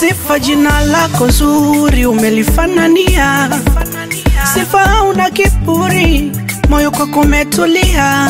Sifa jina lako zuri umelifanania, sifa una kiburi, moyo kwako umetulia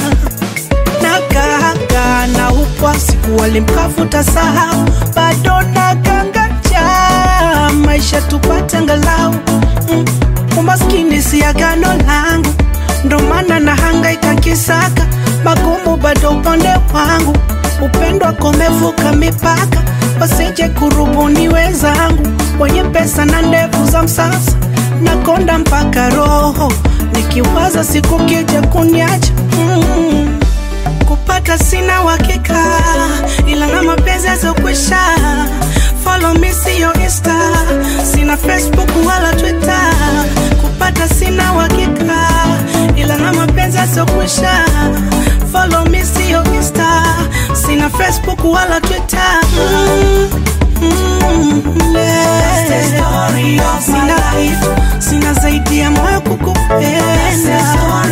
nagaga na upwa siku walimkafuta sahau, bado nagangaja maisha tupate angalau mm. Umaskini si agano langu, ndo maana nahangaika kisaka magumu, bado upande wangu upendo wako umevuka mipaka, wasije kurubuni wenzangu wenye pesa na ndevu za msasa, nakonda mpaka roho nikiwaza siku kija kuniacha mm. Kupata sina uhakika, ila na mapenzi yazokwisha. Follow me siyo Insta, sina Facebook wala Twitter. Kupata sina uhakika, ila na mapenzi yazokwisha. Follow me siyo Insta, sina Facebook wala Twitter. Mm, mm, yeah. Sina kitu, sina zaidi ya moyo kukupenda.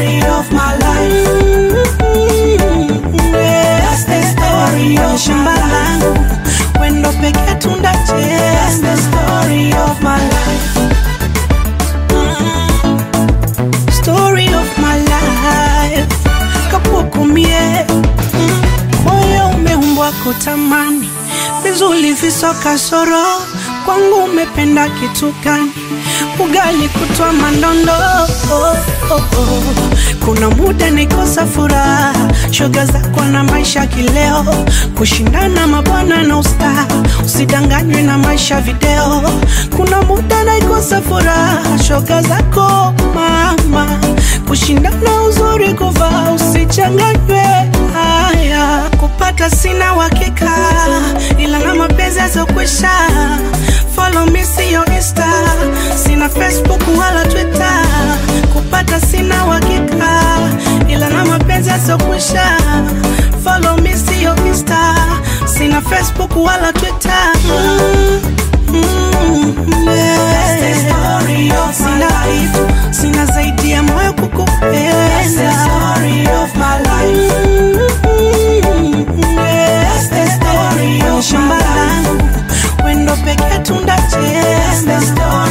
Mm, shamba langu wendo peke tunda cheza story of my life Mm, story of my life kapukumie Mm, moyo umeumbwa kutamani vizuri visoka soro kwangu umependa kitu gani ugali kutwa mandondo oh, oh, oh. kuna muda nikosa furaha shoga zako na maisha kileo kushindana mabwana na usta usidanganywe na maisha video kuna muda naikosa furaha shoga zako mama kushindana uzuri kuvaa usichanganywe haya kupata sina uhakika ila na mapenzi yazokwisha follow me siyo insta sina facebook wala twitter kupata sina uhakika ila na mapenzi yazokwisha follow me siyo insta sina facebook wala twitter mm, mm, yeah. sina kitu sina zaidi ya moyo kukupenda Mm, yeah. shamba langu wendo peke tunda cheza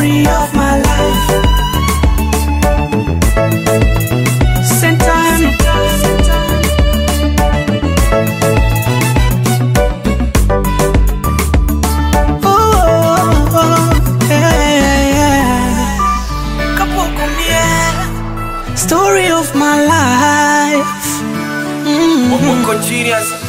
Sentano. Oh, oh, oh, yeah, yeah. Kapukumie, Story of my life. Mm. Mungu genius